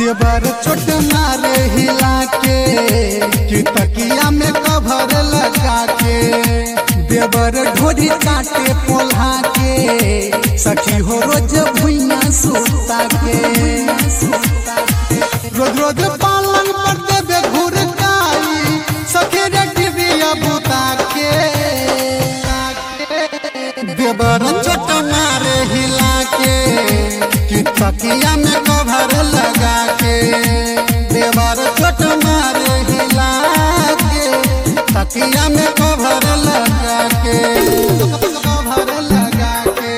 देवर छोट मारे हिला के कि तकिया में कभर लगा के देवर ढोरी काटे पोल्हा के सखी हो रोज भुइया सुता के रोज रोज पालन कर देबे घुर काई सखी रे टिबिया बुता के देवर छोट मारे हिला के कि तकिया में कभर लगा के देवर छोट मारे हिला के तकिया में कभर लगा के कभर लगा के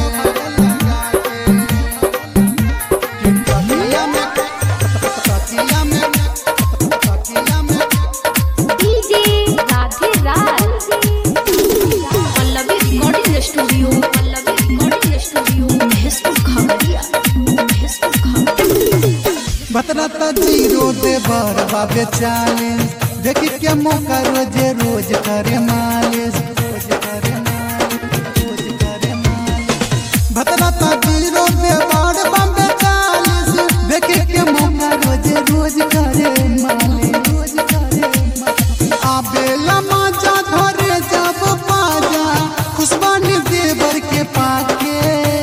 कि तकिया में तकिया में तकिया में DJ Radhe Raj Pallavi recording studio Pallavi recording studio Facebook खबरिया फेसबुक खबरिया बतरता जीरो देवर बाबे चालीस देखी के मौका रोजे रोज करे मालिश रोज करे मालिश रोज करे मालिश बतरता जीरो देवर बाबे चालीस देखी के मौका रोजे रोज करे मालिश रोज करे मालिश आबेला माजा घरे जब पाजा खुशबानी देवर के पाके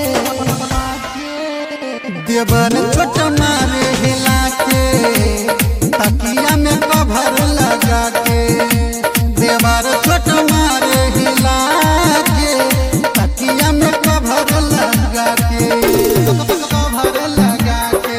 देवर छोट मारे हिला के तकिया में कभर लगा के देवर छोट मारे हिला के तकिया में कभर लगा के कभर लगा के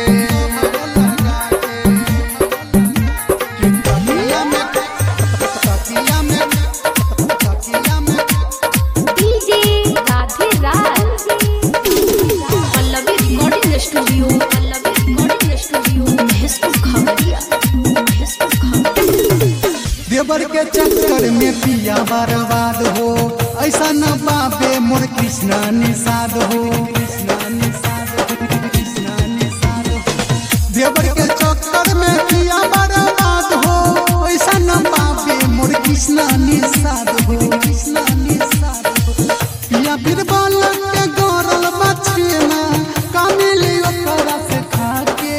कि तकिया में तकिया में तकिया में DJ Radhe Raj Pallavi recording studio Pallavi recording studio Facebook खबरिया फेसबुक खबरिया देवर के चक्कर में पिया बर्बाद हो ऐसा न बाबे मोर कृष्णा निषाद हो कृष्णा निषाद हो, कृष्णा निषाद हो। देवर के चक्कर में पिया बर्बाद हो ऐसा न बाबे मोर कृष्णा निषाद हो कृष्णा निषाद हो पिया बीरबल के गौरल बचना कामिली ओकरा से खाके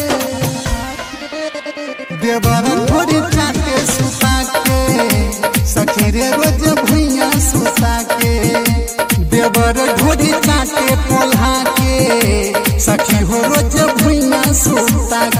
देवर ढोरी चाटे सुता के सखी रे रोज भुइया सुता के देवर ढोरी चाटे पोल्हा के सखी हो रोज भुइया सुता